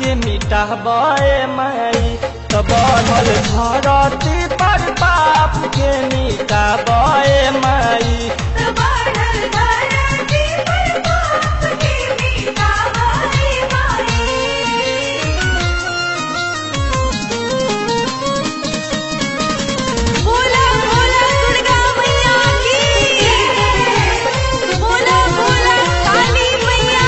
के मिटाबे माई त बढ़ल धरती पर पाप के मिटाबे माई बढ़ल धरती पर पाप के मिटावे माई बोला बोला दुर्गा मैया की बोला बोला काली मैया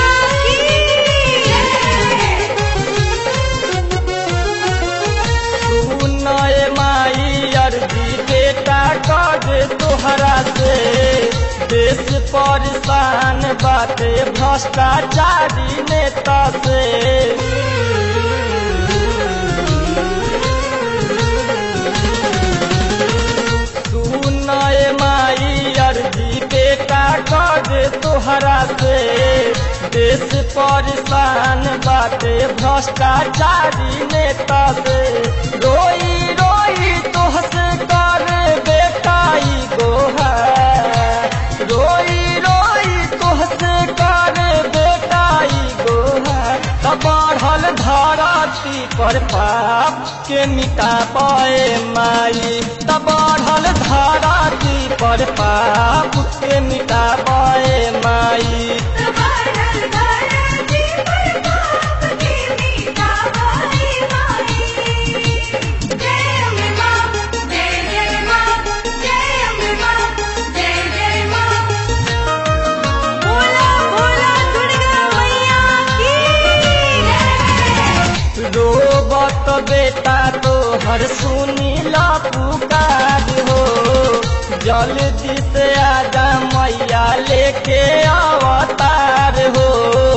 की सुनय माई अर्जी बेटा कर तोहरा से देश परेशान बाटे भ्रष्टाचारी नेता से सुनय माई अर्जी बेटा कर तोहरा से देश परेशान बाटे भ्रष्टाचारी नेता से रोई रोई तोहसे कर बेटाई गोहा रोई रोई तोहसे कर बेटाई गोहा त बढ़ल धरती पर पाप के मिटा पाए माई त बढ़ल धरती पर पाप के मिटा पाए माई बढ़ल धरती पर पाप के मिटावे माई जय अम्बे मां जय जय मां जय अम्बे मां जय जय मां बोला बोला दुर्गा मैया की रोबत बेटा तो हर सुनीला पुकार हो जल्दी से आजा मैया लेके अवतार हो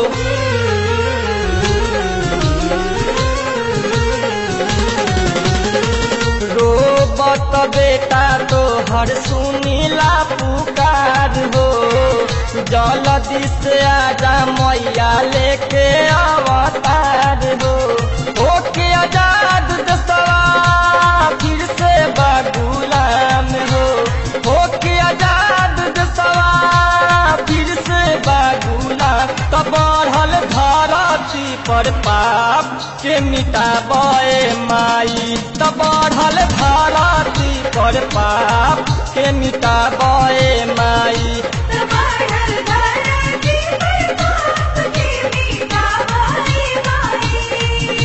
रोबत बेटा तो हर सुनीला पुकार हो जल्दी से आजा मैया लेके अवतार हो ओके आजाद दसवा फिर से बागुलाम हो ओके आजाद दसवा फिर से बागुलाम त बढ़ल धरती पर पाप के मिटाबे माई त बढ़ल धरती पर पाप के मिटाबे माई बढ़ल धरती पर पाप के मिटावे माई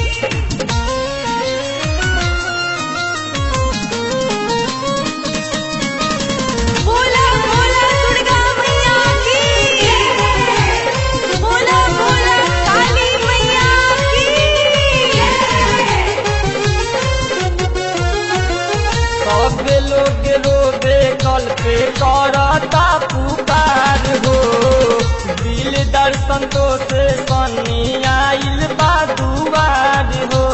बोला बोला दुर्गा मैया की बोला बोला काली मैया सब लोग रोबे कल पे करता पुकार हो दिल दर्शन तो से सनी आइल बा दुआर हो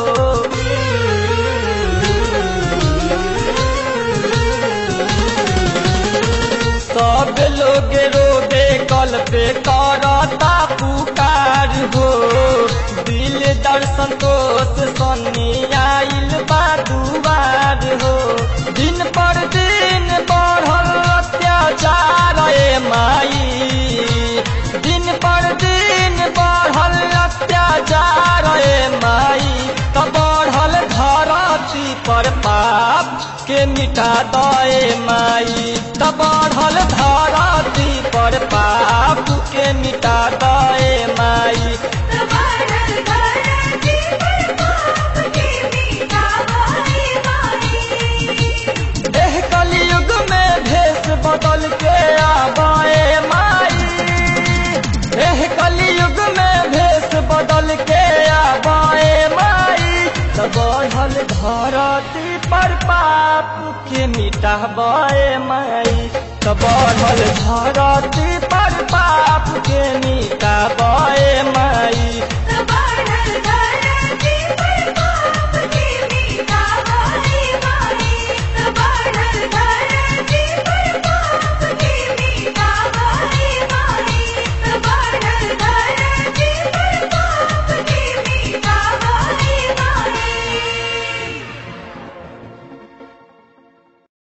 सब लोग रोबे कल पे करता पुकार हो दिल दर्शन तो से सनी आइल बा दुआर हो दिन पर दिन बढ़ल अत्याचार ए माई दिन पर दिन बढ़ल अत्याचार ए माई त बढ़ल धरती पर पाप के मिटा दए माई त बढ़ल धरती पर पाप के मिटा दए माई बढ़ल धरती पर पाप के मिटावे माई एह कलयुग में भेष बदल के आबाए माई एह कलयुग में भेष बदल के आबाए माई त बढ़ल धरती पर पाप के मिटाबे माई त बढ़ल धरती पर पाप के मिटाबे माई बढ़ल धरती